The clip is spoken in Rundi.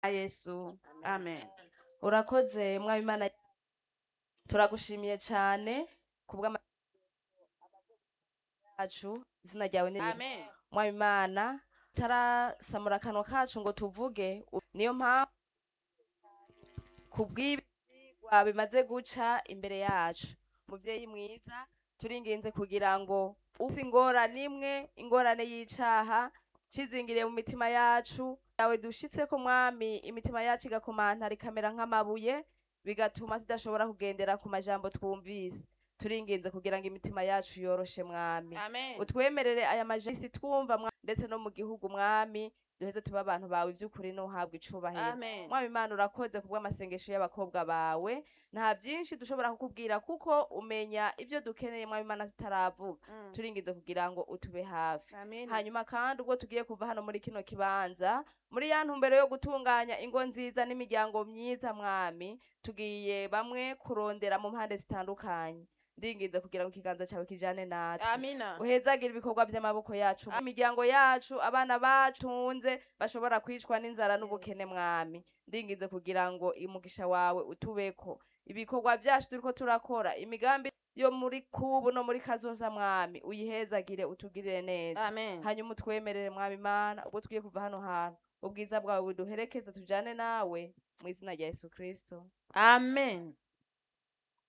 yesu amen urakoze mwami imana turagushimiye cyane kubw'ama yacu izina ryawe ni amen mwami imana tarasamura akanwa kacu ngo tuvuge u- niyo mpamvu kubw'ibyigwa bimaze guca imbere yacu muvyeyi mwiza turinginze kugira ngo usi ingorane imwe ingorane y'icaha cizingiriye mu mitima yacu yawe dushitseko mwami imitima yacu igakomantara ikamera nk'amabuye bigatuma tudashobora kugendera ku majambo twumvise turinginze kugira ngo imitima yacu yoroshe mwami amen utwemerere aya majisi twumva mwa- ndetse no mu gihugu mwami duheze tuba abantu bawe ivy'ukuri n'uhabwa icubahiro amen mwami imana urakoze kubw'amasengesho y'abakobwa bawe nta byinshi dushobora kukubwira kuko umenya ibyo dukeneye mwami imana tutaravuga Mm. turingize kugira ngo utube hafi amen hanyuma kandi ubwo tugiye kuva hano muri kino kibanza muri ya ntumbero yo gutunganya ingo nziza n'imiryango myiza mwami tugiye bamwe kurondera mu mpande zitandukanye ndinginze kugira ngo ikiganza cyawe kijane natwe amina uhezagira ibikorwa by'amaboko yacu imiryango yacu abana bacu tunze bashobora kwicwa n'inzara n'ubukene mwami ndinginze kugira ngo umugisha wawe utubeko ibikorwa byacu turiko turakora imigambi yo muri kubu no muri kazoza mwami uyihezagire utugirire neza amen hanyuma utwemerere mwami imana ubwo tugiye kuva hano hantu ubwiza bwawe buduherekeze tujane nawe mu izina rya yesu kristo amen